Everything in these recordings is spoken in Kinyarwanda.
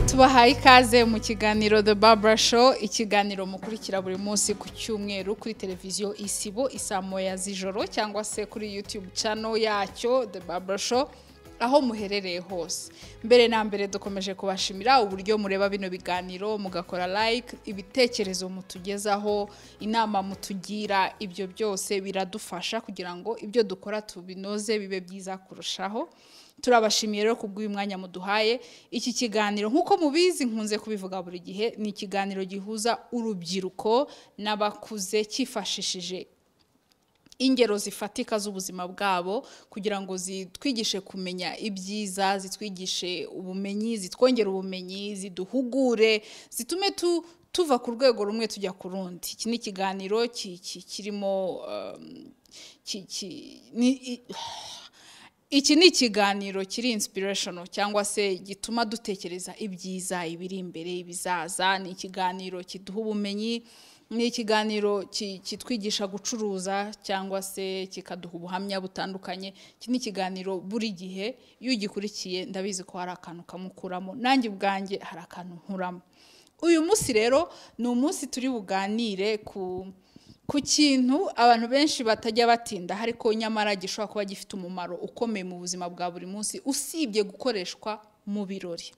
tubahaye ikaze mu kiganiro The Barbara Show ikiganiro mukurikira buri munsi ku cyumweru kuri televiziyo isibo isaa moya z'ijoro cyangwa se kuri YouTube channel yacyo The Barbara Show aho muherereye hose mbere na mbere dukomeje kubashimira uburyo mureba bino biganiro mugakora like ibitekerezo mutugezaho inama mutugira ibyo byose biradufasha kugira ngo ibyo dukora tubinoze bibe byiza kurushaho turabashimiye rero kubw'uyu mwanya muduhaye iki kiganiro nk'uko mubizi nkunze kubivuga buri gihe ni ikiganiro gihuza urubyiruko n'abakuze cyifashishije ingero zifatika z'ubuzima bwabo kugira ngo zitwigishe kumenya ibyiza zitwigishe ubumenyi zitwongere ubumenyi ziduhugure zitume tu tuva ku rwego rumwe tujya ku rundi iki ni ikiganiro ki- ki- kirimo um, ki- ki- ni- i- iki ni ikiganiro kiri inspirational cyangwa se gituma dutekereza ibyiza ibiri imbere ibizaza ni ikiganiro kiduha ubumenyi ni ikiganiro ki- kitwigisha gucuruza cyangwa se kikaduha ubuhamya butandukanye iki ni ikiganiro buri gihe iyo ugikurikiye ndabizi ko hari akantu kamukuramo nanjye ubwanjye hari akantu nkuramo uyu munsi rero ni umunsi turi buganire ku ku kintu abantu benshi batajya batinda ariko nyamara gishobora kuba gifite umumaro ukomeye mu buzima bwa buri munsi usibye gukoreshwa mu birori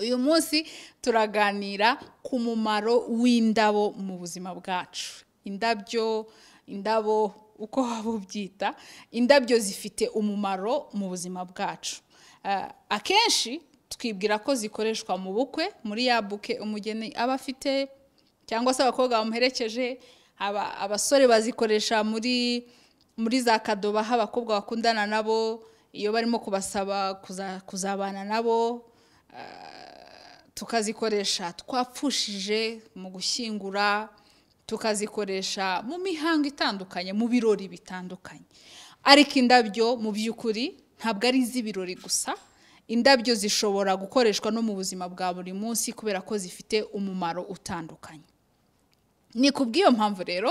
uyu munsi turaganira ku mumaro w'indabo mu buzima bwacu indabyo indabo uko waba ubyita indabyo zifite umumaro mu buzima bwacu Eh, akenshi twibwira ko zikoreshwa mu bukwe muri ya buke umugeni aba afite cyangwa se abakobwa bamuherekeje aba- abasore bazikoresha muri muri za kadoba aho abakobwa bakundana nabo iyo barimo kubasaba kuza- kuzabana nabo ah, tukazikoresha twapfushije mu gushyingura tukazikoresha mu mihango itandukanye mu birori bitandukanye ariko indabyo mu by'ukuri ntabwo ari iz'ibirori gusa indabyo zishobora gukoreshwa no mu buzima bwa buri munsi kubera ko zifite umumaro utandukanye ni ku bw'iyo mpamvu rero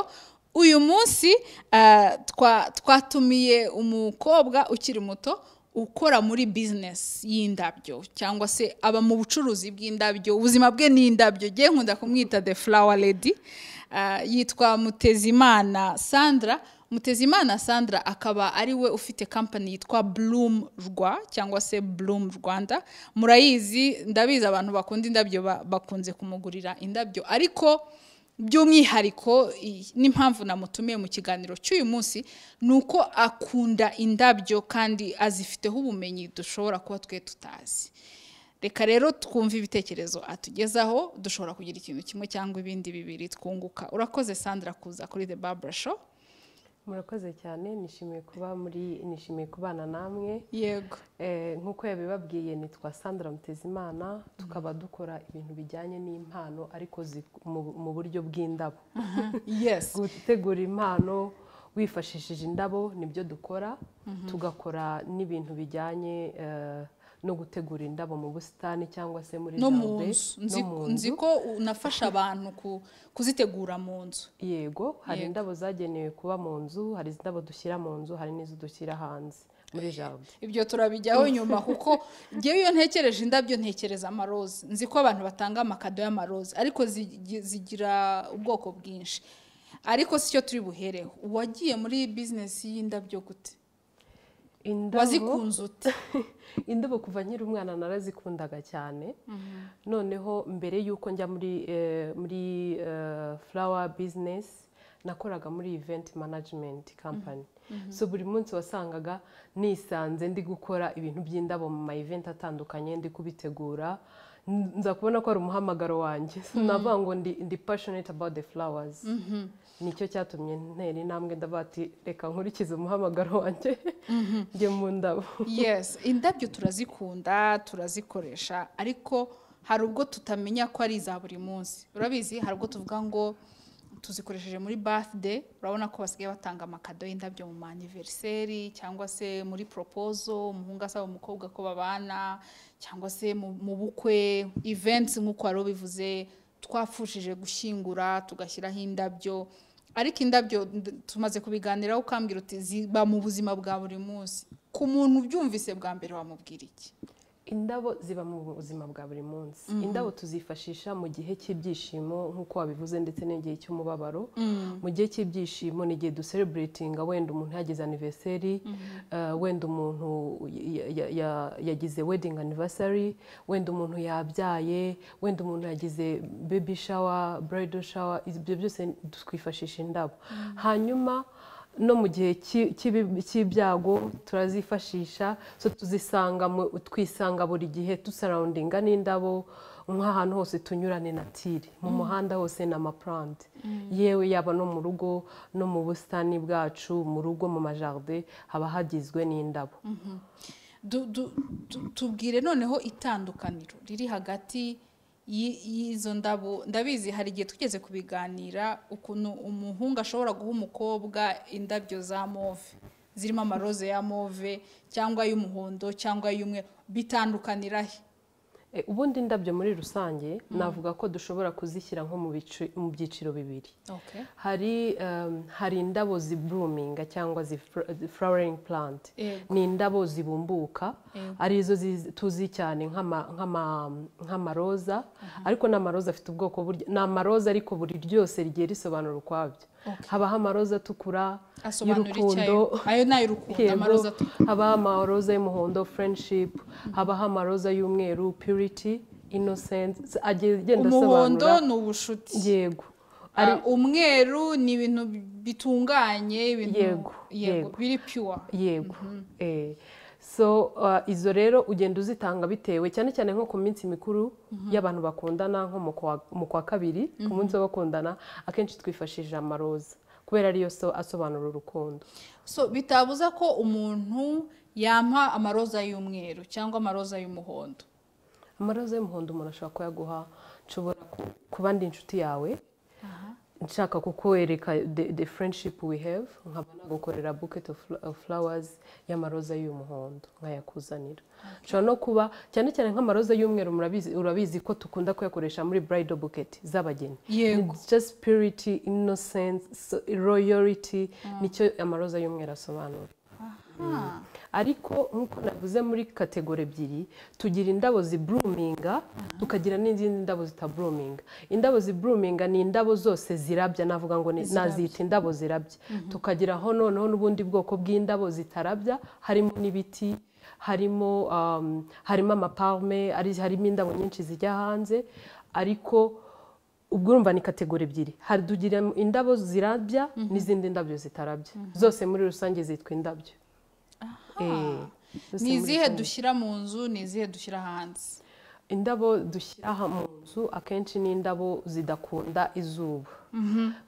uyu munsi eh, twa- twatumiye umukobwa ukiri muto ukora muri bizinesi y'indabyo cyangwa se aba mu bucuruzi bw'indabyo ubuzima bwe ni indabyo ngewe nkunda kumwita the flower lady Eh, yitwa mutezimana sandra mutezimana sandra akaba ari we ufite kampani yitwa bloom rwa cyangwa se bloom rwanda murayizi ndabizi abantu bakunda indabyo ba- bakunze kumugurira indabyo ariko by'umwihariko i- n'impamvu namutumiye mu kiganiro cy'uyu munsi ni uko akunda indabyo kandi azifiteho ubumenyi dushobora kuba twe tutazi reka rero twumve ibitekerezo atugezaho dushobora kugira ikintu kimwe cyangwa ibindi bibiri twunguka urakoze sandra kuza kuri the barbara show murakoze cyane nishimiye kuba muri nishimiye kubana namwe yego Eh, nk'uko yabibabwiye nitwa sandra mutezimana tukaba dukora ibintu bijyanye n'impano ariko zi- mu- mu buryo bw'indabo yes gutegura impano wifashishije indabo nibyo dukora tugakora n'ibintu bijyanye eh, no gutegura indabo mu busitani cyangwa se muri no mu jardin, nzu no Nzi- mu nzi ko unafasha abantu ku- kuzitegura mu nzu yego hari Yego. indabo zagenewe kuba mu nzu hari indabo dushyira mu nzu hari n'izo dushyira hanze muri jardin ibyo turabijyaho nyuma kuko ngewe iyo ntekereje indabyo ntekereza amaroze nzi ko abantu batanga amakado y'amaroze ariko zigi- zigira ubwoko bwinshi ariko si cyo turi buhereho uwagiye muri bizinesi y'indabyo gute indabo wazikunze ute indabo kuva nkiri umwana narazikundaga cyane noneho mbere y'uko njya muri eh, muri eh, flower business nakoraga muri event management company so buri munsi wasangaga nisanze ndi gukora ibintu by'indabo mu ma event atandukanye ndi kubitegura N- nza kubona ko ari umuhamagaro wanjye So navuga ngo ndi, ndi passionate about the flowers nicyo cyatumye ntera intambwe ndavuga ati reka nkurikize umuhamagaro wanjye njye mu ndabo yes indabyo turazikunda turazikoresha ariko hari ubwo tutamenya ko ari iza buri munsi urabizi hari ubwo tuvuga ngo tuzikoresheje muri birthday urabona ko basigaye batanga amakado y'indabyo mu maniveriseri cyangwa se muri propozo umuhungu asaba umukobwa ko babana cyangwa se mu mu bukwe events nk'uko wari ubivuze twapfushije gushyingura tugashyiraho indabyo ariko indabyo nd- tumaze kubiganiraho ukambwira uti ziba mu buzima bwa buri munsi ku muntu ubyumvise bwa mbere wamubwira iki indabo ziba mu buzima bwa buri munsi indabo tuzifashisha mu gihe cy'ibyishimo nk'uko wabivuze ndetse n'igihe cy'umubabaro mu gihe cy'ibyishimo ni igihe dusereburetinga wenda umuntu yagize anniversary eh, wenda umuntu ya- ya- ya- yagize wedding anniversary wenda umuntu yabyaye wenda umuntu yagize baby shower bridal shower ibyo byose twifashisha indabo hanyuma no mu gihe cy'i- cy'ibi- cy'ibyago turazifashisha so tuzisanga mu- twisanga buri gihe dusarawundinga n'indabo nk'ahantu hose tunyura ni natire mu muhanda hose ni amapurante yewe yaba no mu rugo no mu busitani bwacu mu rugo mu majaride haba hagizwe n'indabo Du- du- tu- tubwire noneho itandukaniro riri hagati y'i- y'izo ndabo ndabizi hari igihe tugeze kubiganira ukuntu umuhungu ashobora guha umukobwa indabyo za move zirimo amaroze ya move cyangwa ay'umuhondo cyangwa ay'umweru bitandukanira he E, ubundi indabyo muri rusange navuga ko dushobora kuzishyira nko mu bici- mu byiciro bibiri okay. hari um, hari indabo zibruminga cyangwa ziflowering plant Yego. ni indabo zibumbuka Yego. arizo ziz- tuzi cyane nk'ama- nk'ama- nk'amaroza ariko n'amaroza afite ubwoko burya ni amaroza ariko buri ryose rigiye risobanura ukwabyo habaho amaroza atukura asobanura y'urukundo icyayo ayo ni ay'urukundo amaroza Yego, habaho amaroza y'umuhondo friendship habaho amaroza y'umweru purity innocence agenda agenda umuhondo asobanura ni ubucuti yego Ari- Ah, umweru ni ibintu bitunganye ibintu Yego, yego yego. biri pure yego eh so uh, izo rero ugenda uzitanga bitewe cyane cyane nko ku minsi mikuru y'abantu bakundana nko mu kwa- mu kwa kabiri ku munsi w'abakundana akenshi twifashishije amaroza kubera ariyo so asobanura urukundo so bitabuza ko umuntu yampa amaroza y'umweru cyangwa amaroza y'umuhondo amaroza y'umuhondo umuntu ashobora kuyaguha nshobora ku- kuba ndi inshuti yawe nshaka kukwereka the, the friendship we have nkaba nagukorera bucket of fl- of flowers y'amaroza y'umuhondo nkayakuzanira nshobora no kuba cyane cyane nk'amaroza y'umweru murabizi urabizi ko dukunda kuyakoresha muri bridal bucket z'abageni Yego. It's just purity innocence so- royalty nicyo amaroza y'umweru asobanura Ah, ariko nk'uko navuze muri kategori ebyiri tugira indabo zibruminga tukagira n'izindi ndabo zitabruminga indabo zibruminga ni indabo zose zirabya navuga ngo ni- Zirabya. nazita indabo zirabya tukagiraho noneho n'ubundi bwoko bw'indabo zitarabya harimo n'ibiti harimo um, harimo amaparume ari- harimo indabo nyinshi zijya hanze ariko ubwo urumva ni kategori ebyiri hari tugira indabo zirabya n'izindi ndabyo zitarabya zose muri rusange zitwa indabyo Eh, zose ni muri izihe rusange. dushyira mu nzu ni izihe dushyira hanze indabo dushyira aha mu nzu akenshi ni indabo zidakunda izuba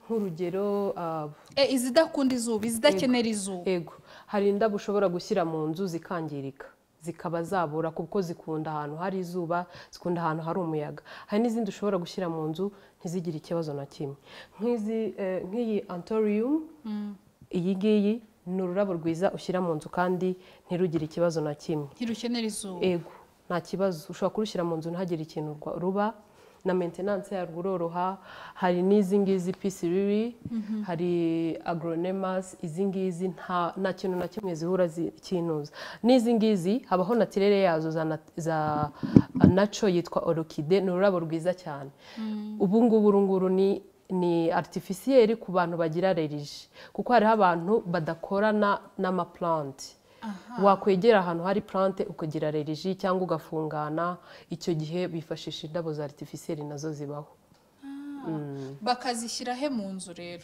nk'urugero ah, e, izidakunda izuba izidakenera izuba ego hari indabo ushobora gushyira mu nzu zikangirika zikaba zabura kuko zikunda ahantu hari izuba zikunda ahantu hari umuyaga hari n'izindi ushobora gushyira mu nzu ntizigire ikibazo na kimwe nk'izi eh, nk'iyi antorium iyi ngiyi ni ururabo rwiza ushyira mu nzu kandi ntirugire ikibazo na kimwe ntirukenera izuba ego nta kibazo ushobora kurushyira mu nzu ntihagire ikintu rwa- ruba na maintenance yarwo uroroha hari n'izi ngizi pisi riri hari agronemas izi ngizi nta nta kintu na kimwe zihura zi- kinuza n'izi ngizi habaho natirere yazo za, nat- za naco yitwa orokide ni ururabo rwiza cyane ubu ngubu uru nguru ni ni artificiel ku bantu bagira rerije kuko hariho abantu badakorana n'amaplante wakwegera ahantu hari plante ukagira reriji cyangwa ugafungana icyo gihe bifashisha indabo za artificiel nazo zibaho bakazishyira he mu nzu rero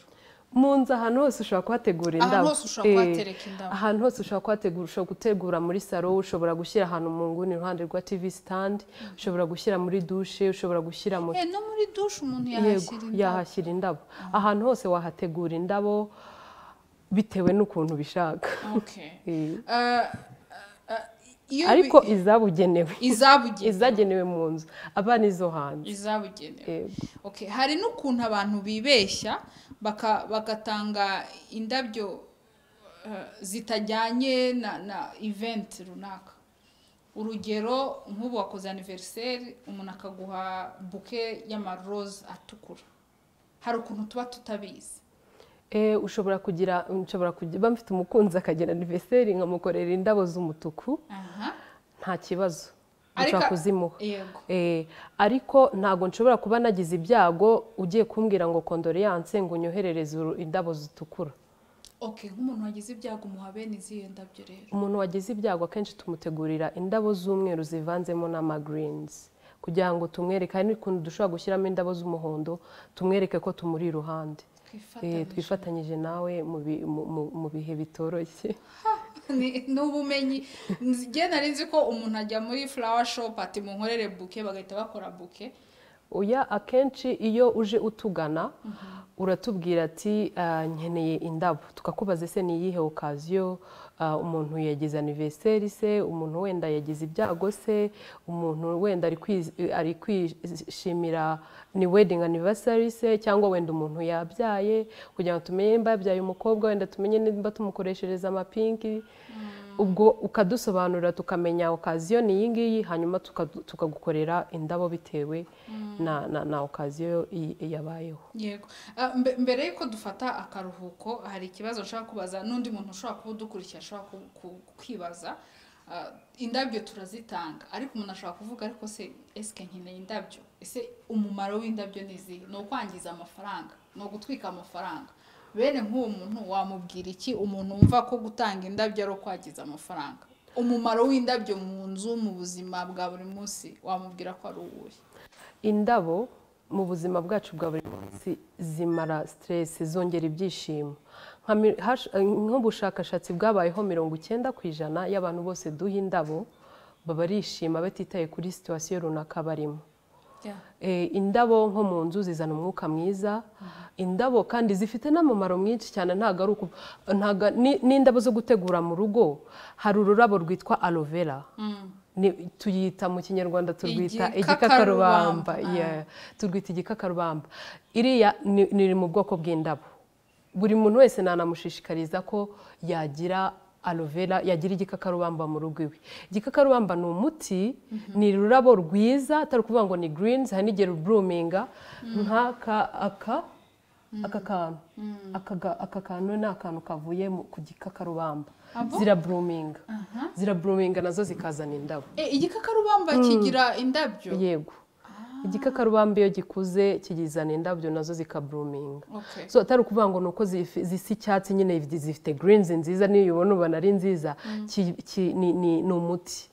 mu nzu ahantu hose ushobora kuhategura Ahantu indabo hose ushobora Eh, kuhatereka indabo. ahantu hose ushobora kuhategura ushobora gutegura muri salo ushobora gushyira ahantu mu nguni iruhande rwa tv stand ushobora gushyira muri dushe ushobora gushyira mu e, no muri dushe umuntu yego yahashyira indabo yahashyira indabo ahantu hose wahategura indabo bitewe n'ukuntu ubishaka Okay. Eh, Ah, ah, ah, iyo ariko bi- izabugenewe izabugenewe izagenewe mu nzu aba n'izo hanze izabugenewe Yego. Okay, hari n'ukuntu abantu bibeshya baka- bagatanga indabyo eh, zitajyanye na, na event runaka urugero nk'ubu wakoze aniveriseri umuntu akaguha buke y'amaroze atukura hari ukuntu tuba tutabizi Eh, ushobora kugira nshobora kugira mba mfite umukunzi akagira anniversary nkamukorera indabo z'umutuku aha nta kibazo nshobora kuzimuha Eh, ariko ntabwo nshobora kuba nagize ibyago ugiye kumbwira ngo kondoleyanse ngo unyoherereze uru- indabo zitukura okay nk'umuntu wagize ibyago umuha bene izihe ndabyo rero umuntu wagize ibyago akenshi tumutegurira indabo z'umweru zivanzemo n'amagirinizi kugira ngo tumwereke hari n'ukuntu dushobora gushyiramo indabo z'umuhondo tumwereke ko tumuri iruhande Eh, twifatanyije twifatanyije nawe mu bi- mu- mu- mu bihe bitoroshye Ni- ni ubumenyi Nzi- njye nari nzi ko umuntu ajya muri flower shop ati munkorere buke bagahita bakora buke oya akenshi iyo uje utugana uratubwira ati "Ah, nkeneye indabo tukakubaza ese ni iyihe okaziyo Ah, umuntu yagize anniversary se umuntu wenda yagize ibyago se umuntu wenda ari kwiz- ari kwishimira ni wedding anniversary se cyangwa wenda umuntu yabyaye kugira ngo tumenye nimba yabyaye umukobwa wenda tumenye nimba tumukoreshereza amapinki ubwo ukadusobanurira tukamenya okaziyo ni iyi ngiyi hanyuma tukadu- tukagukorera indabo bitewe na, na, na okaziyo i- yabayeho yego Ah, mbe- mbere y'uko dufata akaruhuko hari ikibazo nshaka kubaza n'undi muntu ushobora kuba udukurikira ashobora ku- ku- kwibaza Ah, indabyo turazitanga ariko umuntu ashobora kuvuga ariko se esike nkeneye indabyo ese umumaro w'indabyo ni izihe ni ukwangiza amafaranga ni ugutwika amafaranga bene nk'uwo muntu wamubwira iki umuntu wumva ko gutanga indabyo ari ukwangiza amafaranga umumaro w'indabyo mu nzu mu buzima bwa buri munsi wamubwira ko ari uwuhe indabo mu buzima bwacu bwa buri munsi zimara stress zongera ibyishimo Nka mi- hash- nk'ubushakashatsi bwabayeho mirongo icyenda ku ijana y'abantu bose duha indabo baba barishima batitaye kuri situwasiyo runaka barimo Eh, indabo nko mu nzu zizana umwuka mwiza indabo kandi zifite n'amamaro mwinshi cyane ntabwo ari uku ntago- ni- n'indabo zo gutegura mu rugo hari ururabo rwitwa aloe vera Ni- tuyita mu kinyarwanda turwita Igikakarubamba, igikakarubamba ah. yeah, turwita igikakarubamba iriya ni- ni iri mu bwoko bw'indabo buri muntu wese nanamushishikariza ko yagira aloe vera yagira igikakarubamba mu rugo iwe igikakarubamba ni umuti ni ururabo rwiza atari ukuvuga ngo ni greens hari n'igihe ruburuminga nk'aka aka aka kantu aka ga- aka kantu ni akantu kavuye mu- ku gikakarubamba Abo? ziraburuminga ziraburuminga nazo zikazana indabo Eh, igikakarubamba kigira indabyo yego igikakarubamba iyo gikuze kizana indabyo nazo zikaburuminga Okay. so atari ukuvuga ngo ni uko zifi- zisa icyatsi nyine zif- zifite greens nziza niyo ubona ubona ari nziza ki- ki- ni ni- ni umuti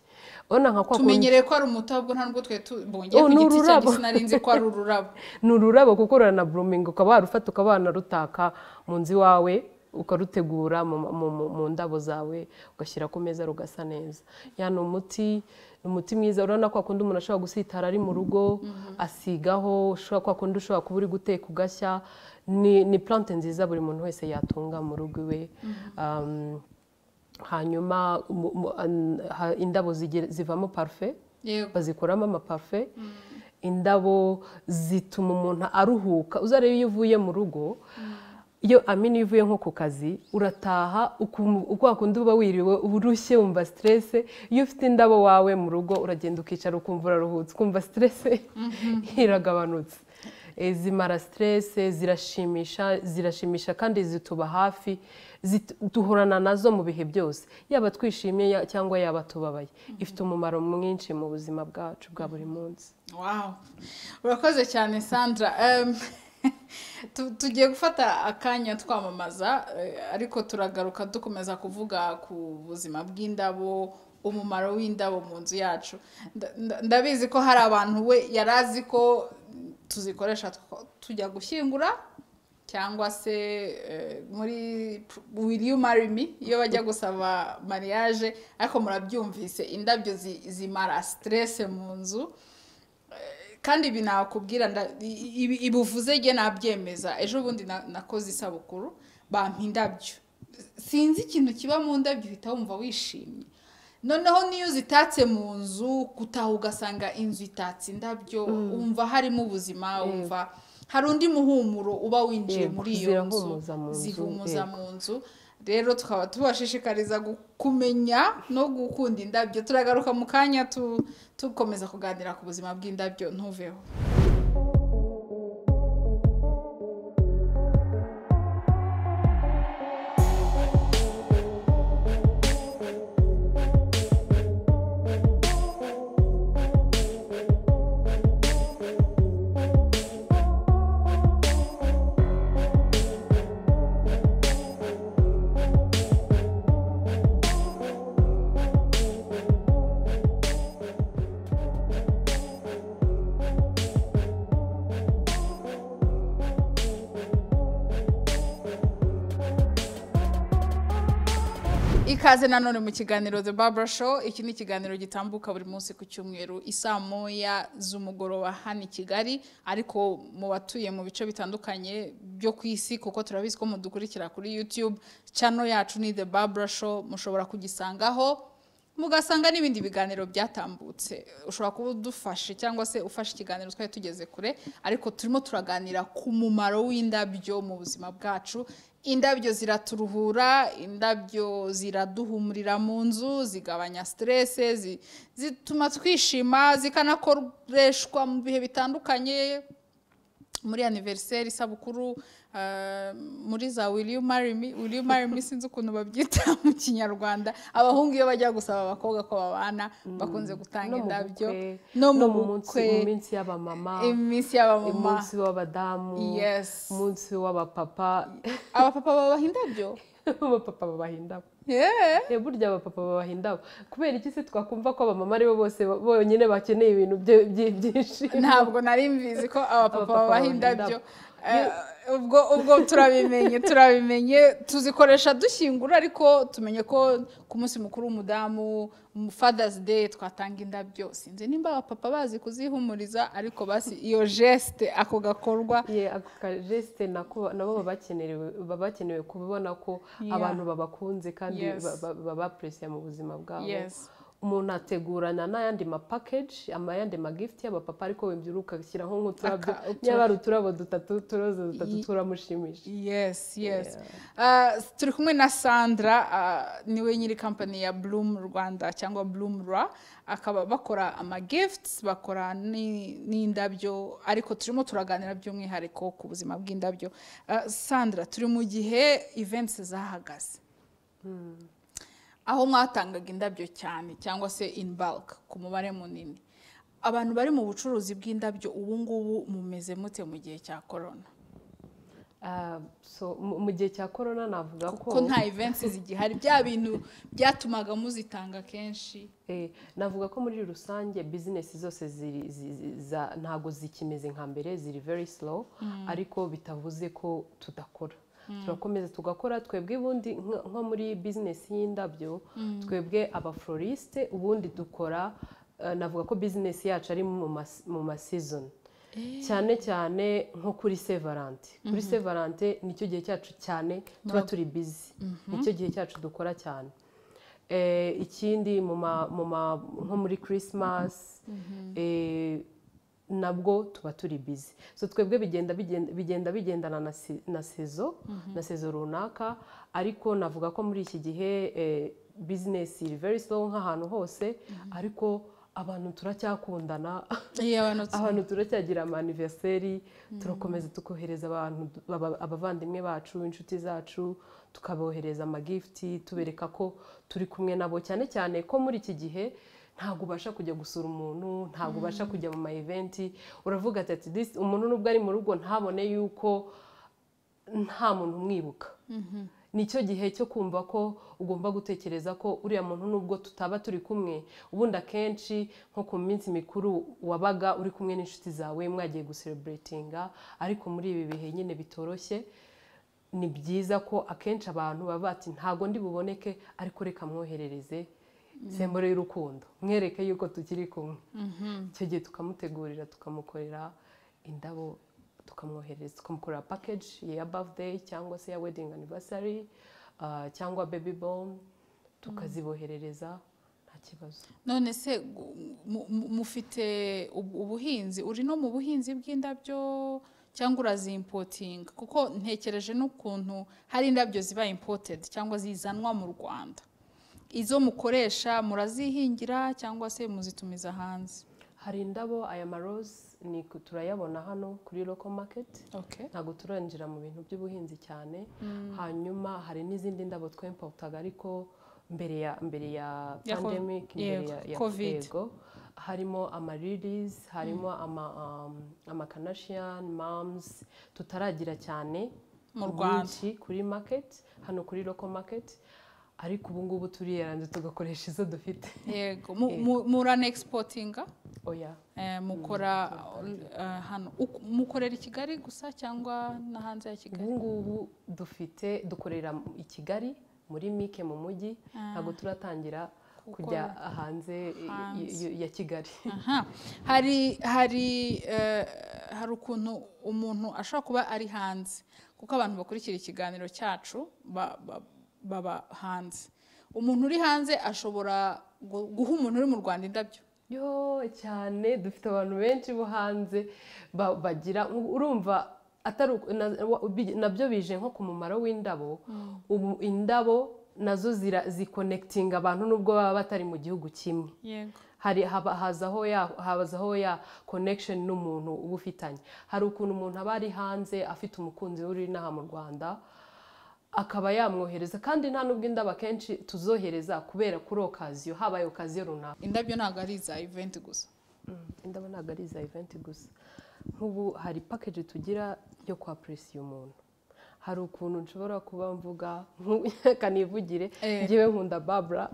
urabona nka kwa kundi tumenyereye ko ari umuti ahubwo nta nubwo twari tubonye Oh, ku ni giti cyanjye ururabo. sinari nzi ko ari ururabo ni ururabo kuko ruranaburuminga ukaba warufata ukaba wanarutaka mu nzu iwawe ukarutegura mu, mu, mu, mu ndabo zawe ugashyira ku meza rugasa neza ya ni umuti ni umuti mwiza urabona ko kundi umuntu ashobora gusitara ari mu rugo asigaho ushobora kwa kundi ushobora kuba uri guteka ugashya ni, ni plante nziza buri muntu wese yatunga mu rugo iwe Um, hanyuma mu, mu, an- ha- indabo zigira- zivamo parufe yego bazikoramo amapafe indabo zituma umuntu aruhuka uzareba iyo uvuye mu rugo iyo amini iyo uvuye nko ku kazi urataha ukum- uko wakundi uba wiriwe urushye wumva siterese iyo ufite indabo wawe mu rugo uragenda ukicara ukumva uraruhutse ukumva siterese iragabanutse Eh, zimara siterese zirashimisha zirashimisha kandi zituba hafi zit- duhorana nazo mu bihe byose yaba twishimye ya- cyangwa yaba tubabaye ifite umumaro mwinshi mu buzima bwacu bwa buri munsi wow urakoze cyane sandra Em, tu- tugiye gufata akanya twamamaza eh, ariko turagaruka dukomeza kuvuga ku buzima bw'indabo umumaro w'indabo mu nzu yacu Nda- nda- ndabizi ko hari abantu we yari azi ko tuzikoresha two- tujya gushyingura cyangwa se eh, muri will you marry me iyo bajya gusaba mariage ariko murabyumvise indabyo zi- zimara stress mu nzu Eh, kandi ibi nakubwira nda- i- ibi- ibuvuze njye nabyemeza ejo bundi na- nakoze isabukuru bampa indabyo sinzi ikintu kiba mu ndabyo uhita wumva wishimye noneho n'iyo zitatse mu nzu gutaha ugasanga inzu itatse indabyo wumva harimo ubuzima wumva hari undi muhumuro uba winjiye Yego, muri iyo nzu zirahumuza mu nzu, zihumuza yego. mu nzu rero tukaba tubashishikariza gu- kumenya no gukunda indabyo turagaruka mu kanya tu- tukomeza kuganira ku buzima bw'indabyo ntuveho ikaze nanone mu kiganiro The Barbara Show iki ni ikiganiro gitambuka buri munsi ku cyumweru isaa moya z'umugoroba hano i Kigali ariko mu batuye mu bice bitandukanye byo ku isi kuko turabizi ko mudukurikira kuri YouTube channel yacu ni The Barbara Show mushobora kugisangaho mugasanga n'ibindi biganiro byatambutse ushobora kuba udufashe cyangwa se ufashe ikiganiro twari tugeze kure ariko turimo turaganira ku mumaro w'indabyo mu buzima bwacu indabyo ziraturuhura indabyo ziraduhumurira mu nzu zigabanya siterese zi- zituma twishima zikanakoreshwa mu bihe bitandukanye muri aniveriseri isabukuru ah, muri za will you marry me will you marry me sinzi ukuntu babyita mu kinyarwanda abahungu iyo bajya gusaba abakobwa ko babana bakunze gutanga no mu indabyo bukwe, no mu munsi- bukwe mu minsi y'abamama iminsi y'abamama umunsi w'abadamu Yes. umunsi w'abapapa abapapa babaha indabyo abapapa babaha indabo Yeah. Eh, burya abapapa babaha indabo kubera iki se twakumva ko abamama aribo bose bo- bonyine bakeneye ibintu bye- bye- byinshimo ntabwo nari mbizi ko abapapa Abapapa babaha babaha indabyo indabyo. Eh, ubwo ubwo turabimenye turabimenye tuzikoresha dushyingura ariko tumenye ko ku munsi mukuru w'umudamu mu father's day twatanga indabyo sinzi nimba abapapa bazi kuzihumuriza ariko basi iyo geste ako gakorwa Ye, ako kajesite nako nabo baba bakenewe baba bakenewe kubibona ko Yeah. abantu babakunze kandi Yes. babapresiye mu buzima bwabo Yes. umuntu ategurana n'ayandi mapakeji ayandi magifuti y'abapapa ariko wembyura ugashyiraho nk'uturabyo Aka- utu- nyabara uturabo dutatu uturoza dutatu Ye- turamushimisha yes yes Uh, turi kumwe na sandra uh, niwe nyiri kampani ya bloom rwanda cyangwa bloom ra akaba bakora amagifts bakora ni- n'indabyo ariko turimo turaganira by'umwihariko ku buzima bw'indabyo Uh, sandra turi mu gihe events zahagaze aho mwatangaga indabyo cyane cyangwa se in bulk ku mubare munini abantu bari mu bucuruzi bw'indabyo ubu ngubu mumeze mute mu gihe cya korona Ah, so, mu- mu gihe cya korona navuga ko kuko nta events zigihari bya bintu byatumaga muzitanga kenshi Eh, navuga ko muri rusange bizinesi zose ziri- zi- zi- za- ntago zikimeze nka mbere ziri very slow ariko bitavuze ko tudakora turakomeza tugakora twebwe ubundi nk- nko muri bizinesi y'indabyo twebwe abafloriste ubundi dukora eh, navuga ko bizinesi yacu ari mu mas- mu masizoni cyane cyane nko kuri sevarante kuri sevarante nicyo gihe cyacu cyane tuba turi bizi nicyo gihe cyacu dukora cyane Eh, ikindi mu ma- mu ma- nko muri christmas eh, nabwo tuba turi bizi so twebwe bigenda bigenda- bigenda bigendana na si- na sezo na sezo runaka ariko navuga ko muri iki gihe eh, business iri very slow nk'ahantu hose ariko abantu turacyakundana iyo abantu tu- abantu turacyagira amaniveseri turakomeza tukohereza abantu aba- abavandimwe bacu inshuti zacu tukabohereza amagifuti tubereka ko turi kumwe nabo cyane cyane ko muri iki gihe ntabwo ubasha kujya gusura umuntu ntabwo ubasha kujya mu ma eventi uravuga ati "At least umuntu nubwo ari mu rugo ntabone yuko nta muntu umwibuka nicyo gihe cyo kumva ko ugomba gutekereza ko uriya muntu nubwo tutaba turi kumwe ubundi akenshi nko ku minsi mikuru wabaga uri kumwe n'inshuti zawe mwagiye gusereburetinga ariko muri ibi bihe nyine bitoroshye ni byiza ko akenshi abantu baba bati ntago ndi buboneke ariko reka mwoherereze sembore y'urukundo mwereke yuko tukiri kumwe icyo gihe tukamutegurira tukamukorera indabo tukamwoherereza tukamukorera package ya birthday cyangwa se ya wedding anniversary ah, cyangwa baby bomb tukaziboherereza nta kibazo none se gu- mu- mu- mufite ubu- ubuhinzi uri no mu buhinzi bw'indabyo cyangwa urazimpotinga kuko ntekereje n'ukuntu hari indabyo ziba imported cyangwa zizanwa mu rwanda izo mukoresha murazihingira cyangwa se muzitumiza hanze hari indabo aya marose ni turayabona hano kuri local market okay. ntabwo turinjira mu bintu by'ubuhinzi cyane hanyuma hari n'izindi ndabo twempotaga ariko mbere ya mbere ya Ya ko- pandemic mbere yego, ya, ya Covid. yego harimo amariris harimo ama um, amakanashian mams tutaragira cyane Mu Rwanda. nyinshi kuri market hano kuri local market ariko ubu ngubu turiyeranze tugakoresha izo dufite yego mu- mu- muranexportinga oya Eh, mukora eh, hano Uku- mukorera i kigali gusa cyangwa no hanze ya kigali ubu ngubu dufite dukorera i kigali muri mike mu mujyi ntabwo turatangira kujya hanze i- i- i- ya kigali Aha. hari hari eh, hari ukuntu umuntu ashobora kuba ari hanze kuko abantu bakurikira ikiganiro cyacu ba- ba- baba hanze umuntu uri hanze ashobora gu- guha umuntu uri mu rwanda indabyo yo cyane dufite abantu benshi bo hanze ba- bagira urumva atari uku- na- wa- bi- nabyo bije nko ku mumaro w'indabo ubu indabo nazo zira- zikonekitinga abantu nubwo baba batari mu gihugu kimwe yego hari haba- hazaho ya hazaho ya connection n'umuntu uba ufitanye hari ukuntu umuntu aba ari hanze afite umukunzi we uri inaha mu rwanda akaba yamwohereza kandi nta nubwo indabo akenshi tuzohereza kubera kuri okaziyo habaye okaziyo runaka indabyo ntabwo ari iza event gusa indabo ntabwo ari iza eventi gusa nk'ubu hari package tugira yo kwapurisiya umuntu hari ukuntu nshobora kuba mvuga nku- reka nivugire Eh. ngewe nkunda babura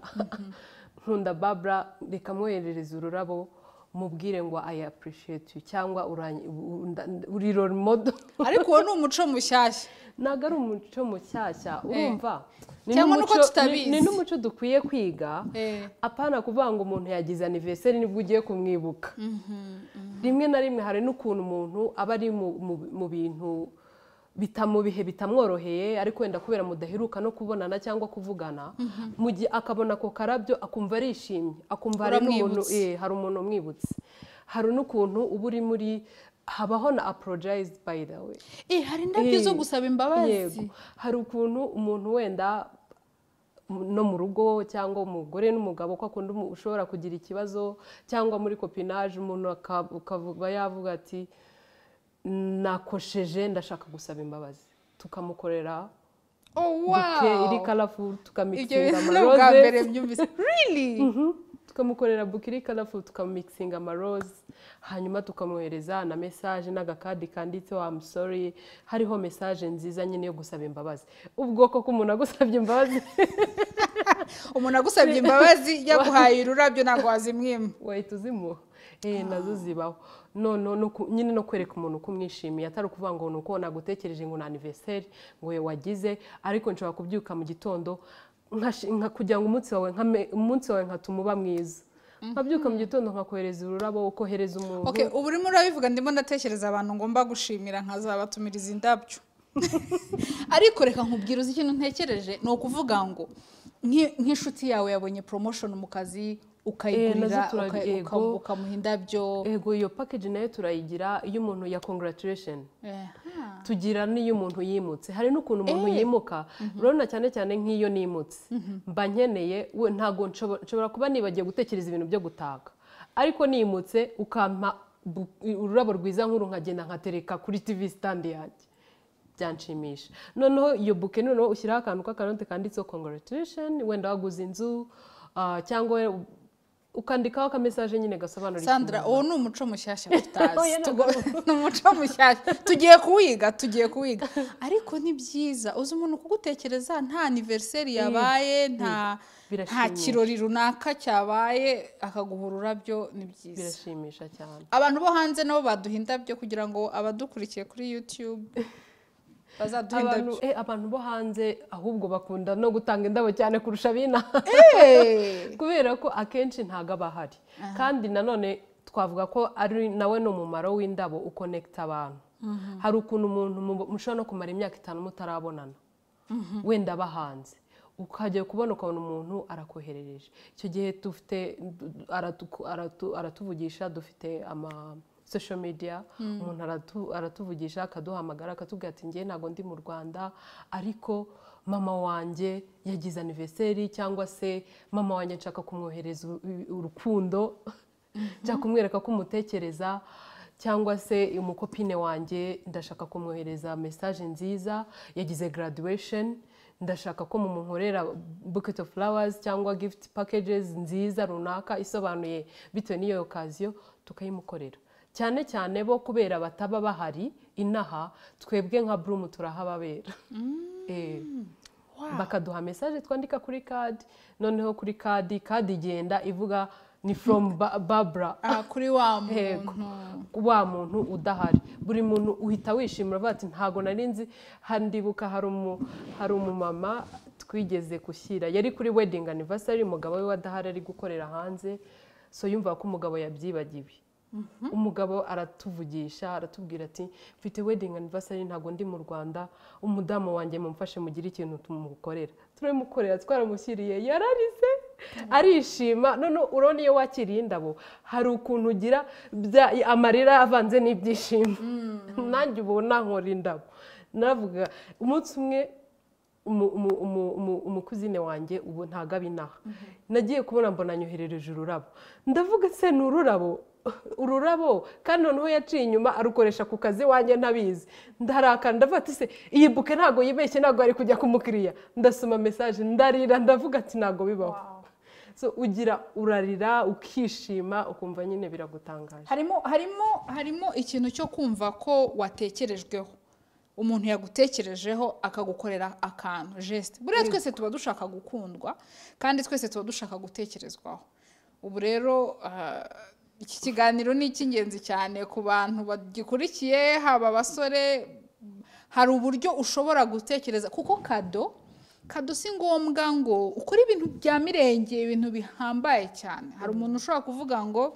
nkunda babura reka mwoherereze ururabo mubwire ngo i appreciate you cyangwa uranye- u- nda- uri role model ariko uwo ni umuco mushyashya ntabwo ari umuco mushyashya urumva Ni Cyangwa n'umuco- nuko tutabizi. ni- ni n'umuco dukwiye kwiga Eh. apana kuvuga ngo umuntu yagize anniversary nibwo ugiye kumwibuka rimwe na rimwe hari n'ukuntu umuntu aba ari mu- mu- mu bintu bita- mu bihe bitamworoheye ariko wenda kubera mudaheruka no kubonana cyangwa kuvugana mu gihe akabona ako karabyo akumva arishimye akumva hari n'umuntu Uramwibutse. eh, hari umuntu umwibutse hari n'ukuntu uba uri muri habaho na apologize by the way Eh, hari indabyo Eh, zo gusaba yego imbabazi hari ukuntu umuntu wenda m- no mu rugo cyangwa umugore n'umugabo ko akunda umu- ushobora kugira ikibazo cyangwa muri kopinaje umuntu aka- ukaba yavuga ati nakosheje ndashaka gusaba imbabazi tukamukorera oh buke iri wow karafu ibyo bintu tukamiksinga ni ubwa amaroze mbere byumvise really Mhm. tukamukorera buke iri karafu tukamiksinga amaroze hanyuma tukamwohereza na mesaje n'agakadi kanditseho I'm sorry hariho mesaje nziza nyine yo gusaba imbabazi ubwoko k'umuntu agusabye imbabazi umuntu agusabye imbabazi yaguhaye ururabyo ntabwo wazimwima wahita uzimuha Eh, nazo zibaho no, no, no, ku- nyine no kwereka umuntu uko umwishimiye atari ukuvuga ngo ni uko nagutekereje ngo ni anniversary ngo we wagize ariko nshobora kubyuka mu gitondo nkashi- nka- kugira ngo umunsi wawe nkame- umunsi wawe nkatuma uba mwiza nkabyuka mu gitondo nkakohereza ururabo ukohereza umuntu okay ubu urimo urabivuga ndimo ndatekereza abantu ngomba gushimira nkazabatumiriza indabyo ariko reka nkubwira uzi ikintu ntekereje ni ukuvuga ngo nki- nk'inshuti yawe yabonye promotion mu kazi ukayigurira nazo turag- uka- yego. uka- ukamuha indabyo ego iyo package nayo turayigira iyo umuntu ya congratulation Eh, ah. tugira n'iyo umuntu yimutse hari n'ukuntu umuntu Eh. yimuka urabona cyane cyane nk'iyo nimutse mba nkeneye we ntabwo nshobo- nshobora kuba nibagiye gutekereza ibintu byo gutaka ariko nimutse ukampa bu- ururabo rwiza nk'uru nkagenda nkatereka kuri tv stand yanjye byanshimisha noneho iyo buke noneho ushyiraho akantu k'akaronte kanditseho congratulation wenda waguze inzu ah, cyangwa ukandikaho akamesaje nyine gasobanura ikintu. sandra uwo ni umuco mushyashya tutazi Oya, ntabwo Tugo- ni umuco mushyashya tugiye kuwiga tugiye kuwiga ariko ni byiza uzi umuntu kugutekereza nta anniversary yabaye nta nta Birashimisha. kirori runaka cyabaye akaguha ururabyo ni byiza birashimisha cyane abantu bo hanze nabo baduha indabyo kugira ngo abadukurikiye kuri youtube bazaduha abantu, indabyo eh, abantu bo hanze ahubwo bakunda no gutanga indabo cyane kurusha abina Eh! kubera ko akenshi ntago aba ahari kandi nanone twavuga ko ari nawe ni umumaro w'indabo ukonekita abantu hari ukuntu umuntu mu- mushobora no kumara imyaka itanu mutarabonana wenda aba hanze ukajya kubona ukabona umuntu arakoherereje icyo gihe dufite aratu- aratu- aratuvugisha dufite ama social media umuntu aratu- aratuvugisha akaduhamagara akatubwira ati njye ntabwo ndi mu rwanda ariko mama wanjye yagize anniversary cyangwa se mama wanjye nshaka kumwohereza u- u- urukundo nshaka kumwereka ko umutekereza cyangwa se umukopine wanjye ndashaka kumwohereza mesaje nziza yagize graduation ndashaka ko mumunkorera bucket of flowers cyangwa gift packages nziza runaka isobanuye bitewe n'iyo okaziyo tukayimukorera cyane cyane bo kubera bataba bahari inaha twebwe nka burumu turahababera Eh bakaduha mesaje twandika kuri kadi noneho kuri kadi kadi igenda ivuga ni from Ba- babura aha kuri wa Yego. muntu wa muntu udahari buri muntu uhita wishimira avuga ati ntago nari nzi handibuka hari umu hari umumama twigeze gushyira yari kuri wedding anniversary umugabo we wadahari ari gukorera hanze so yumva ko umugabo yabyibagiwe umugabo aratuvugisha aratubwira ati mfite wedding anniversary ntabwo ndi mu rwanda umudamu wanjye mumfashe mugire ikintu tumukorera turabimukorera twaramushyiriye yararize arishima none urabona iyo wakiriye indabo hari ukuntu ugira bya- amarira avanze n'ibyishimo nanjye ubona nkora indabo navuga umunsi umwe umu- umu- umu- umu- umukuzine wanjye ubu ntago aba inaha nagiye kubona mbona anyoherereje ururabo ndavuga se ni ururabo ururabo kandi noneho yaciye inyuma arukoresha ku kazi wanjye ntabizi ndarakara ndavuga ati se iyi buke ntabwo yibeshye ntabwo ari kujya kumukiriya ndasoma mesaje ndarira ndavuga ati ntabwo bibaho so ugira urarira ukishima ukumva nyine biragutangaje harimo harimo harimo ikintu cyo kumva ko watekerejweho umuntu yagutekerejeho akagukorera akantu jesite buriya twese tuba dushaka gukundwa kandi twese tuba dushaka gutekerezwaho ubu rero ah, iki kiganiro ni icy'ingenzi cyane ku bantu bagikurikiye haba abasore hari uburyo ushobora gutekereza kuko kado kado si ngombwa ngo ukore ibintu bya mirenge ibintu bihambaye cyane hari umuntu ushobora kuvuga ngo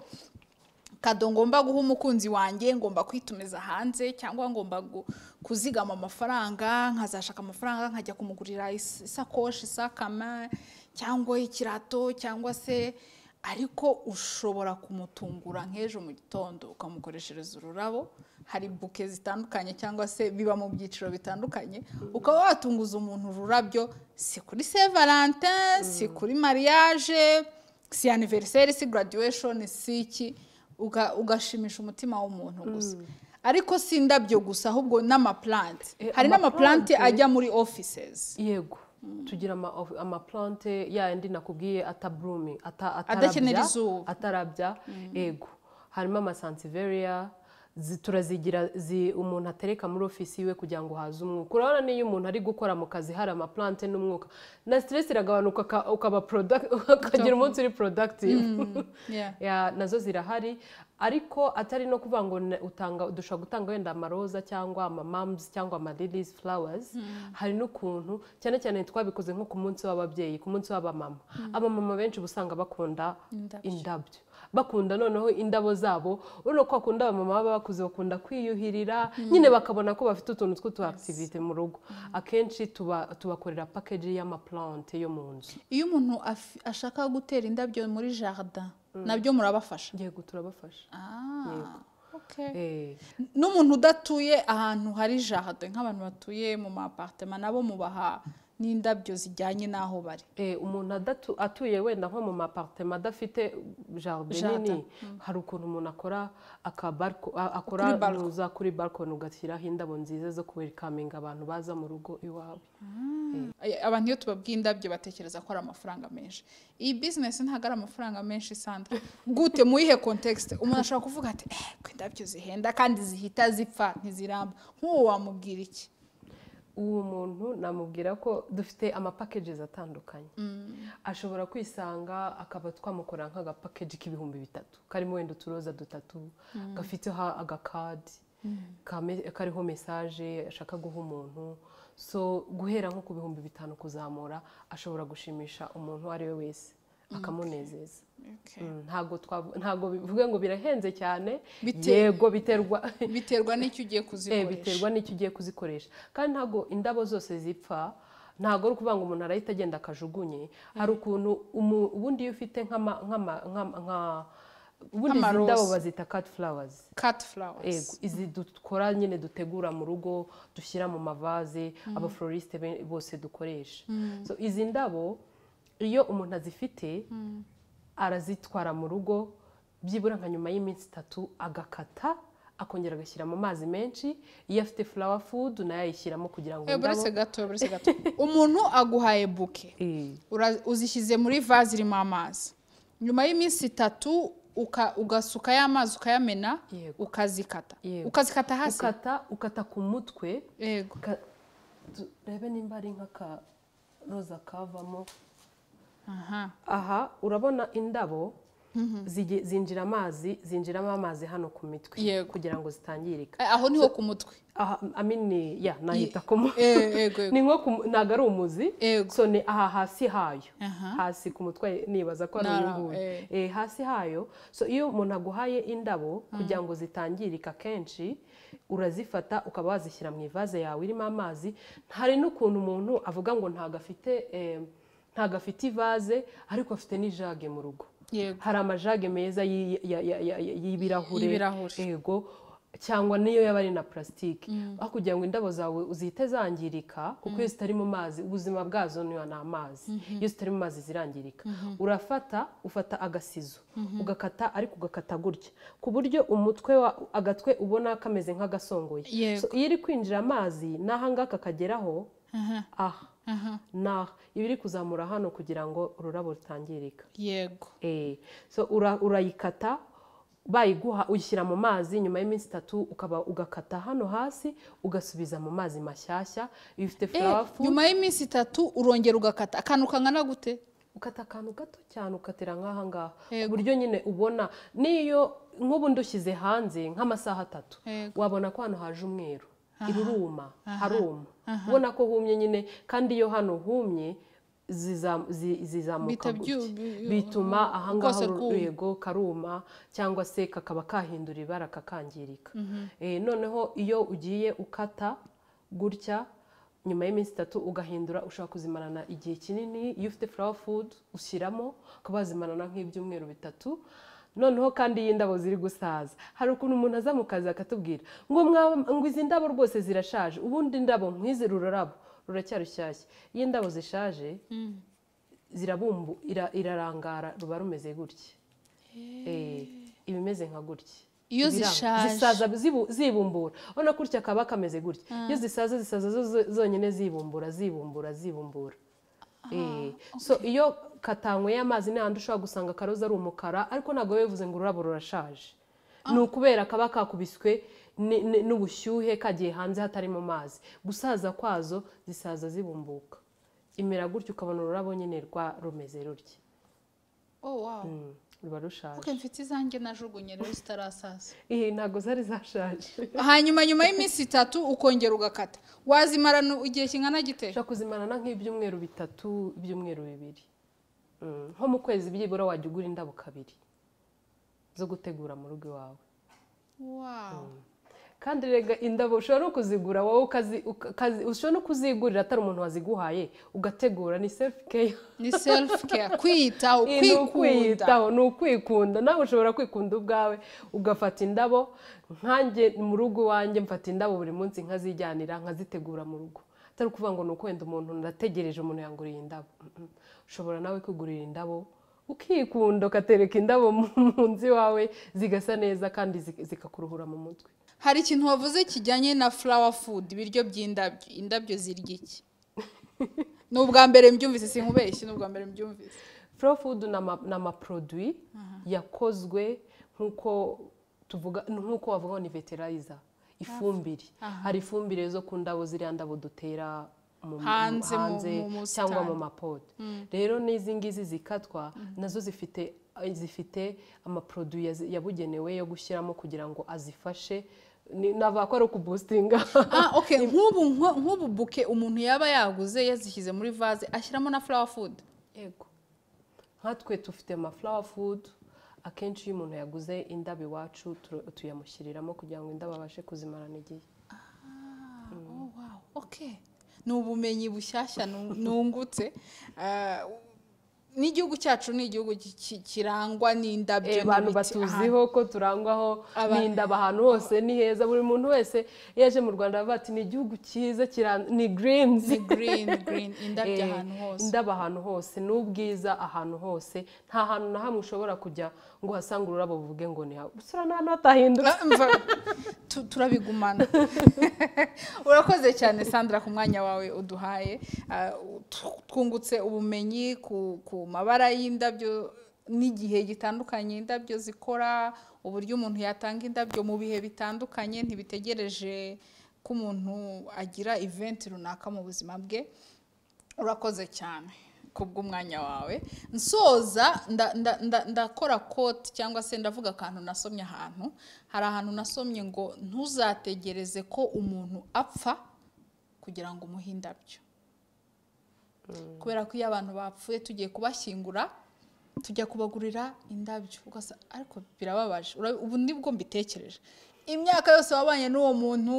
kado ngomba guha umukunzi wanjye ngomba kwitumiza hanze cyangwa ngomba gu- kuzigama amafaranga nkazashaka amafaranga nkajya kumugurira is- isakoshi isakama cyangwa ikirato cyangwa se ariko ushobora kumutungura nk'ejo mu gitondo ukamukoreshereza ururabo hari buke zitandukanye cyangwa se biba mu byiciro bitandukanye ukaba watunguza umuntu ururabyo si kuri saint valentin si kuri mariage si aniveriseri si graduation si iki uga- ugashimisha umutima w'umuntu gusa ariko si indabyo gusa ahubwo n'amaplante Eh, hari n'amaplante amaplante- ajya muri offices yego tugira ama- of- amaplante ya yandi nakubwiye ataburumi ata- atarabya- Adakenera izuba. atarabya yego harimo amasansiveria turazigira zi- umuntu atereka muri ofisi iwe kugira ngo haze umwuka urabona n'iyo umuntu ari gukora mu kazi hari amaplante n'umwuka na stress iragabanuka uka- ukaba product- ukagira umunsi uri productive Yeah. Ya, nazo zirahari ariko atari no kuvuga ngo ne- utanga dushobora gutanga wenda amaroza cyangwa amamamuzi cyangwa amalilizi flowers hari n'ukuntu cyane cyane twabikoze nko ku munsi w'ababyeyi ku munsi w'abamama abamama benshi uba usanga bakunda Indabyo. indabyo bakunda noneho indabo zabo urabona ko bakunda abamama baba bakuze bakunda kwiyuhirira nyine bakabona ko bafite utuntu tw'utuhakitivite mu rugo akenshi tuba tubakorera pakeji y'amaplante yo mu nzu iyo umuntu af- ashaka gutera indabyo muri jardin nabyo murabafasha yego turabafasha Ah, okay. Eh. n'umuntu udatuye ahantu hari jardin nk'abantu batuye mu ma apartment nabo mubaha n'indabyo zijyanye n'aho bari Eh, umuntu adatu- atuye wenda nko mu mapartema adafite jardin Jardin, nini hari ukuntu umuntu akora akabarko a- Kuri akora balcon. uza kuri balkoni ugashyiraho indabo nziza zo kuwelikaminga abantu baza mu rugo iwawe Ay- abantu iyo tubabwiye indabyo batekereza ko ari amafaranga menshi iyi bizinesi ntabwo ari amafaranga menshi sandra gute muyihe kontekisite umuntu ashobora kuvuga ati eh ko indabyo zihenda kandi zihita zipfa ntiziramba nk'uwo wamubwira iki uwo muntu namubwira ko dufite amapakejizi atandukanye ashobora kwisanga akaba twamukora nk'agapakeji k'ibihumbi bitatu karimo wenda uturoza dutatu gafiteho agakadi kame- kariho mesaje ashaka guha umuntu so guhera nko ku bihumbi bitanu kuzamura ashobora gushimisha umuntu uwo ari we wese akamunezeza Okay. Mm, ntabwo twavu- ntabwo bivuga ngo birahenze cyane Bite- yego biterwa biterwa n'icyo ugiye Eh, kuzikoresha biterwa n'icyo ugiye kuzikoresha kandi ntabwo indabo zose zipfa ntabwo ari ukuvuga ngo umuntu arahita agenda akajugunye hari ukuntu umu- ubundi iyo ufite nk'ama nk'ama- nk'ama- nka ubundi izi Nk'amaroza. ndabo bazita cut flowers kati flowers Ego, izi dukora nyine dutegura mu rugo dushyira mu mavaze abaflorisite be- bose dukoresha So, izi ndabo iyo umuntu azifite arazitwara mu rugo byibura nka nyuma y'iminsi itatu agakata akongera agashyira mu mazi menshi iyo afite flower food nayo ayishyiramo kugira ngo Eh, buretse indabo gato buretse gato umuntu aguhaye buke Eh, Ura- uzishyize muri vaze irimo amazi nyuma y'iminsi itatu uka- ugasuka ya mazi ukayamena Yego. ukazikata Yego. ukazikata hasi ukata ukata ku mutwe yego Ka- turebe nimba ari nk'akaroza kavamo aha aha urabona indabo zige- zinjira amazi zinjiramo amazi hano ku mitwe Yego. kugira ngo zitangirika Eh, aho niho ku mutwe aha amini ya nahita ku mu- Eh, yego yego ni nko ku- ntabwo ari umuzi Yego. so ni aha hasi hayo Aha. hasi ku mutwe nibaza ko ari Na- uyu nguyu eh. Eh, hasi hayo so iyo umuntu aguhaye indabo kugira ngo zitangirika kenshi urazifata ukaba wazishyira mu ivaze yawe irimo amazi hari n'ukuntu umuntu avuga ngo ntabwo afite eh, ntabwo afite ivaze ariko afite n'ijage mu rugo yego hari amajage meza y'i- ya- ya- ya- ya- y'ibirahure Y'ibirahure. yego cyangwa niyo yaba ari na purasitike aho kugira ngo indabo zawe zihite zangirika kuko iyo zitari mu mazi ubuzima bwazo ni ni amazi iyo zitari mu mazi zirangirika urafata ufata agasizo ugakata ariko ugakata gutya ku buryo umutwe wa agatwe ubona kameze nk'agasongoye Yego. So, iyo iri kwinjira amazi n'ahangaka kageraho Aha, aha aha, n'aha iba iri kuzamura hano kugira ngo ururabo rutangirika yego Eh, so ura- urayikata bayiguha uyishyira mu mazi nyuma y'iminsi itatu ukaba ugakata hano hasi ugasubiza mu mazi mashyashya iyo ufite Eh, furafu nyuma y'iminsi itatu urongera ugakata akantu kangana gute ukata akantu gato cyane ukatira nk'aha ngaha ku Yego. buryo nyine ubona n'iyo nk'ubu ndushyize hanze nk'amasaha atatu Yego. wabona ko hano haje umweru iruruma haruma ubona ko humye nyine kandi iyo hano humye ziza- zi- zizamuka Bihita gutya. byu- byu- bituma ahangaha rwose uru rwuma. rwego karuma cyangwa se kakaba kahindura ibara kakangirika Eh, noneho iyo ugiye ukata gutya nyuma y'iminsi itatu ugahindura ushobora kuzimarana igihe kinini iyo ufite flower food ushyiramo ukaba wazimarana nk'ibyumweru bitatu noneho kandi iyo indabo ziri gusaza hari ukuntu umuntu aza mu kazi akatubwira ngo mwa- ngo izi ndabo rwose zirashaje ubundi indabo nk'izi rurarabo ruracyari rushyashya iyo indabo zishaje zirabumbu ira- irarangara ruba rumeze gutya Eh, iba imeze nka gutya Iyo Ibiranga. zishaje. zisaza zibu- zibumbura urabona gutya kaba kameze gutya iyo zisaza zisaza zo- zo- zonyine zibumbura zibumbura zibumbura Eh, so iyo katanyweye amazi ni ahantu ushobora gusanga akaroza ari umukara ariko ntabwo biba bivuze ngo ururabo rurashaje ni ukubera kaba kakubiswe ni- ni- n'ubushyuhe kagiye hanze hatari mu mazi gusaza kwazo zisaza zibumbuka imera gutya ukabona ururabo nyine rwa rumeze rutya oh wow Mm, ruba rushaje okay, mfite izanjye najugunye rero zitarasaza iyi ntabwo zari zashaje hanyuma nyuma y'iminsi itatu ukongera ugakata wazimarana igihe kingana gite ushobora kuzimarana nk'ibyumweru bitatu ibyumweru bibiri Mm, nko mu kwezi byibura wajya ugura indabo kabiri zo gutegura mu rugo iwawe wow kandi rega indabo ushobora no kuzigura wowe ukazi- ukazi- ushobora no kuzigurira atari umuntu waziguhaye ugategura ni sefu keya ni self care kwiyitaho ni kwikunda ukwiyitaho ni ukwikunda nawe ushobora kwikunda ubwawe ugafata indabo nkanjye mu rugo iwanjye mfata indabo buri munsi nkazijyanira nkazitegura mu rugo atari ukuvuga ngo ni ukwenda umuntu ndategereje umuntu yanguriye indabo Mm-mm. ushobora nawe kwigurira indabo ukikunda ukatereka indabo mu nzu iwawe zigasa neza kandi zi- zikakuruhura mu mutwe hari ikintu wavuze kijyanye na flower food ibiryo by'indabyo indabyo zirya iki ni ubwa mbere mbyumvise sinkubeshye ni ubwa mbere mbyumvise Flow food ni ama- ni amaproduwi yakozwe nk'uko tuvuga nk'uko wavuga ngo ni veterizer ifumbire hari ifumbire zo ku ndabo ziriya ndabo dutera mu- Hanze mu- mu busitani. cyangwa mu mapoto rero n'izi ngizi zikatwa nazo zifite zifite amaproduwi yazi- yabugenewe yo gushyiramo kugira ngo azifashe Ni- navuga ko ari ukubustinga ah okay nk'ubu nko- nk'ubu buke umuntu yaba yaguze yazishyize muri vase ashyiramo na flower food yego nkatwe dufite amaflawa food akenshi iyo umuntu yaguze indabo iwacu tu- tuyamushyiriramo kugira ngo indabo abashe kuzimarana igihe Oh, wow. Okay. ni ubumenyi bushyashya nu- nungutse Ah, n'igihugu cyacu ni igihugu ki- ki- kirangwa n'indabyo abantu n'ibiti. batuziho ko turangwaho Aba- n'indabo ahantu hose ni heza buri muntu wese iyo aje mu rwanda aravuga ati ni igihugu cyiza kiran- ni greens Aha, ni green green indabyo Eh, ahantu hose indabo ahantu hose ni ubwiza ahantu hose nta hantu na hamwe ushobora kujya ngo uhasange ururabo uvuge ngo ni hawe gusa n'ahantu hatahindutse Ah, mva- tu- turabigumana urakoze cyane sandra ku mwanya wawe uduhaye Ah, tw- twungutse ubumenyi ku, ku mabara y'indabyo n'igihe gitandukanye indabyo zikora uburyo umuntu yatanga indabyo mu bihe bitandukanye ntibitegereje ko umuntu agira event runaka mu buzima bwe urakoze cyane kubw'umwanya wawe nsoza nda- nda- nda- ndakora kote cyangwa se ndavuga akantu nasomye ahantu hari ahantu nasomye ngo ntuzategereze ko umuntu apfa kugira ngo umuhe indabyo kubera ko iyo abantu bapfuye tugiye kubashyingura tujya kubagurira indabyo ugasa ariko birababaje Ura- ubu nibwo mbitekereje imyaka yose wabanye n'uwo muntu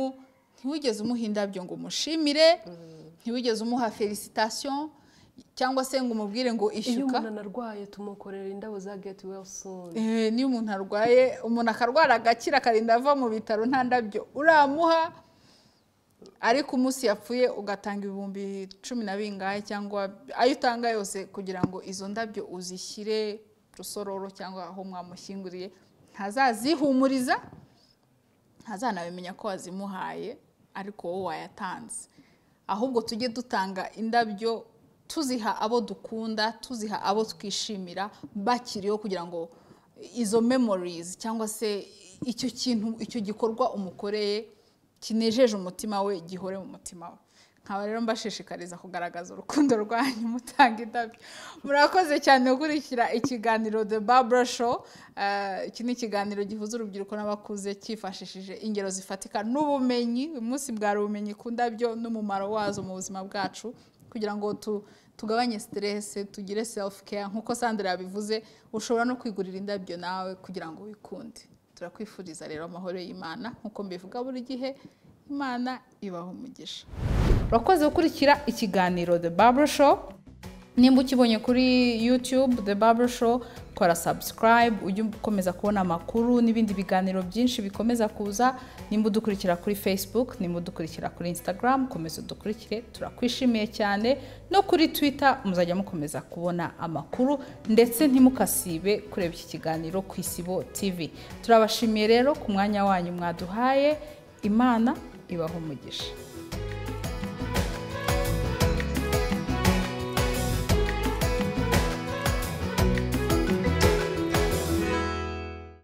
ntiwigeze umuha indabyo ngo umushimire ntiwigeze umuha felicitation cyangwa se ngo umubwire ngo iyo ishyuka umuntu anarwaye tumukorera indabo za geti welsoni Eh, niyo umuntu arwaye umuntu akarwara agakira akarinda ava mu bitaro nta ndabyo uramuha ariko umunsi yapfuye ugatanga ibihumbi cumi na bingahe cyangwa ayo utanga yose kugira ngo izo ndabyo uzishyire rusororo cyangwa aho mwamushyinguriye ntazazihumuriza ntazanabimenya ko wazimuhaye ariko wowe wayatanze ahubwo tujye dutanga indabyo tuziha abo dukunda tuziha abo twishimira bakiriho kugira ngo izo memories cyangwa se icyo kintu icyo gikorwa umukoreye kinejeje umutima we gihore mu mutima we nkaba rero mbashishikariza kugaragaza urukundo rwanyu mutanga indabyo murakoze cyane gukurikira ikiganiro the babura show Eh, iki ni ikiganiro gihuza urubyiruko n'abakuze cyifashishije ingero zifatika n'ubumenyi uyu munsi bwari ubumenyi ku ndabyo n'umumaro wazo mu buzima bwacu kugira ngo tu- tugabanye stress tugire self care nk'uko sandra yabivuze ushobora no kwigurira indabyo nawe kugira ngo wikunde turakwifuriza rero amahoro y'imana nk'uko mbivuga buri gihe imana ibaho umugisha urakoze gukurikira ikiganiro the babura show nimba ukibonye kuri youtube the babura show kora subscribe ujye ukomeza kubona amakuru n'ibindi biganiro byinshi bikomeza kuza nimba udukurikira kuri facebook nimba udukurikira kuri instagram komeza udukurikire turakwishimiye cyane no kuri twitter muzajya mukomeza kubona amakuru ndetse ntimukasibe kureba iki kiganiro ku isibo tv turabashimiye rero ku mwanya wanyu mwaduhaye imana ibaha umugisha